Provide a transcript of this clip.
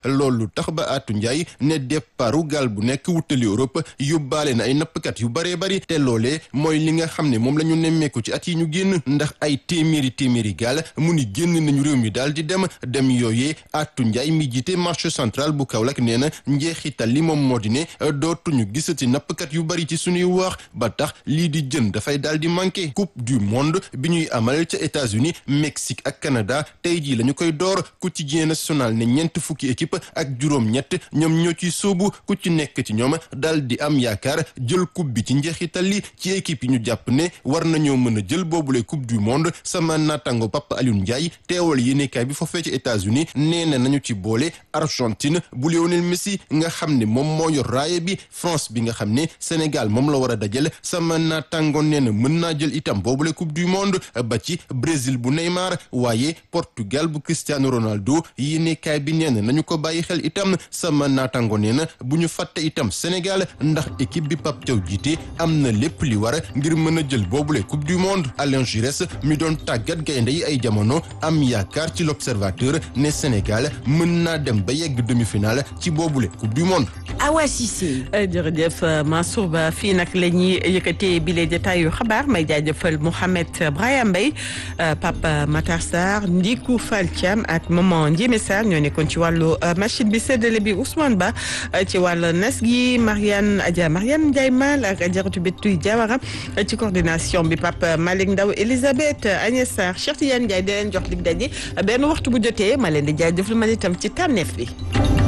loolu tax ba Atou Ndiaye ne départu gaal bu nekk wutali Europe yóbbaale na ay nappkat yu baree bari te loolee mooy li nga xam ne moom la ñu nemmeeku ci at yi ñu génn ndax ay téeméeri téeméeri gaal mu ni génn nañu réew mi daal di dem dem yooyee Atou Ndiaye mi jiite marché central bu Kaolack nee na njeexital li moom moo di ne dootuñu gisati nappkat yu bari ci suñuy wax ba tax lii di jën dafay daal di manqué coupe du monde bi ñuy amal ca États-Unis Mexique ak Canada tey jii la ñu koy door quotidien national ne ñeent fukki équipe ak juróom-ñett ñoom ñoo ciy sóobu ku ci nekk ci ñoom daal di am yaakaar jël coupe bi ci njeexital li ci équipe yi ñu jàpp ne war nañoo mën a jël boobule coupe du monde sama naataango Papa Alioune Ndiaye teewal yéenekaay bi foofee ci États-Unis nee na nañu ci boole Argentine bu Lionel Messi nga xam ne moom moo yor raaye bi France bi nga xam ne Sénégal moom la war a dajale sama naataango nee na mën naa jël itam boobule coupe du monde ba ci Brésil bu Neymar waaye Portugal bu Cristiano Ronaldo yéenekaay bi nee na nañu ko bàyyi xel itam sama naataango nee na bu ñu fàtte itam Sénégal ndax équipe bi Pape Thiaw jiite am na lépp li war ngir mën a jël boobule coupe du monde Alain Giresse mi doon tàggat gaynde yi ay jamono am yaakaar ci l'observateur ne Sénégal mën naa dem ba yegg demi-finale ci boobule coupe du monde. Awa Cissé. jërëjëf Mansour Ba fii nag la ñuy yëkkatee bile jotaayu xabaar may jaajëfal Mouhamed Brahima Mbaye Papa Matar Sarr Ndiku Fall Thiam ak maman Ndiémé Sarr ñoo nekkoon ci wàllu machine bi séddale bi Ousmane Ba ci wàllu nas gi Mariane Adja Mariane Ndiaye Mal ak Adjaratou Bettuy Diawara ci coordination bi Papa Malick Ndaw Elisabeth Agnès Sarr Cheikh Tidiane Ndiaye di leen jox lig daje benn waxtu bu jotee ma leen di jaajëfal man itam ci tànneef bi.